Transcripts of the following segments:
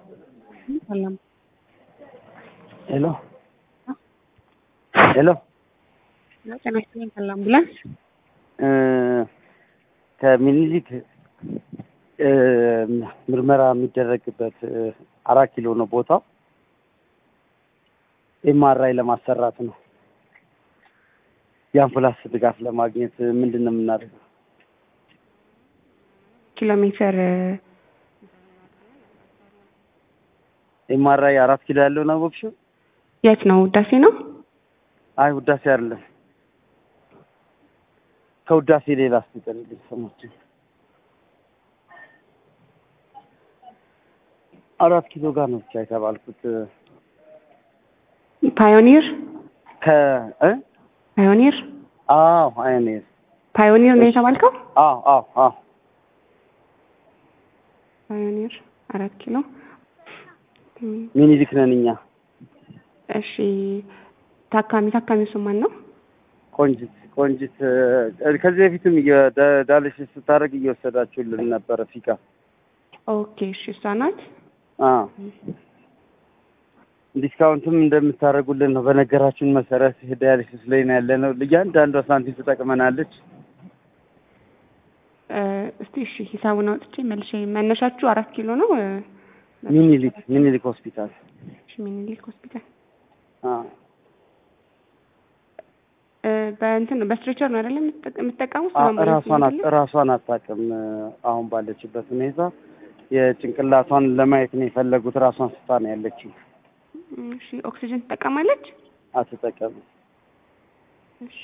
ሰላም ሄሎ ሄሎ ጤና ይስጥልኝ። ሰላም አምቡላንስ ከምኒልክ ምርመራ የሚደረግበት አራት ኪሎ ነው ቦታው። ኤምአርአይ ለማሰራት ነው። የአምቡላንስ ድጋፍ ለማግኘት ምንድን ነው የምናደርገው? ኪሎ ሜትር ኤምአርአይ አራት ኪሎ ያለው ነው ቦክሹ? የት ነው? ውዳሴ ነው? አይ ውዳሴ አይደለም። ከውዳሴ ሌላ አስጠልልኝ ስሞችን አራት ኪሎ ጋር ነው ብቻ የተባልኩት። ፓዮኒር ከ እ ፓዮኒር አዎ አይኔር ፓዮኒር ነው የተባልከው? አዎ አዎ አዎ ፓዮኒር አራት ኪሎ ሚኒሊክ ነን እኛ። እሺ ታካሚ ታካሚው ስም ማን ነው? ቆንጅት ቆንጅት እ ከዚህ በፊትም ዳያሊሲስ ስታደርግ እየወሰዳችሁልን ነበረ ፊካ። ኦኬ እሺ እሷ ናት። አዎ ዲስካውንትም እንደምታደርጉልን ነው በነገራችሁን መሰረት ዳያሊሲስ ላይ ነው ያለነው። እያንዳንዷ ሳንቲም ትጠቅመናለች። እ እስቲ እሺ ሂሳቡን አውጥቼ መልሼ መነሻችሁ አራት ኪሎ ነው? እ ሚኒሊክ ሚኒሊክ ሆስፒታል እሺ ሚኒሊክ ሆስፒታል አዎ እ በእንትን ነው በስትሬቸር ነው አይደለም የምትጠቀሙት? አ- በአምቡላንስ ራሷን ነው አት- አይደለም? ራሷን አታውቅም። አሁን ባለችበት ሁኔታ የጭንቅላቷን ለማየት ነው የፈለጉት። ራሷን ስታ ነው ያለችው። እሺ ኦክሲጅን ትጠቀማለች? አትጠቀምም። እሺ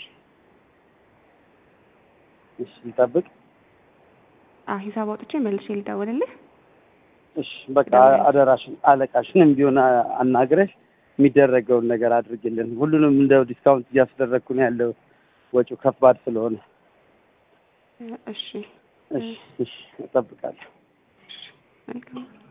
እሺ ልጠብቅ። አ ሂሳብ አውጥቼ መልሼ ልደውልልህ። እሺ በቃ አደራሽን አለቃሽንም ቢሆን አ- አናግረሽ የሚደረገውን ነገር አድርግልን። ሁሉንም እንደው ዲስካውንት እያስደረግኩ ነው ያለው ወጪው ከባድ ስለሆነ። እ እሺ እሺ እሺ እጠብቃለሁ። መልካም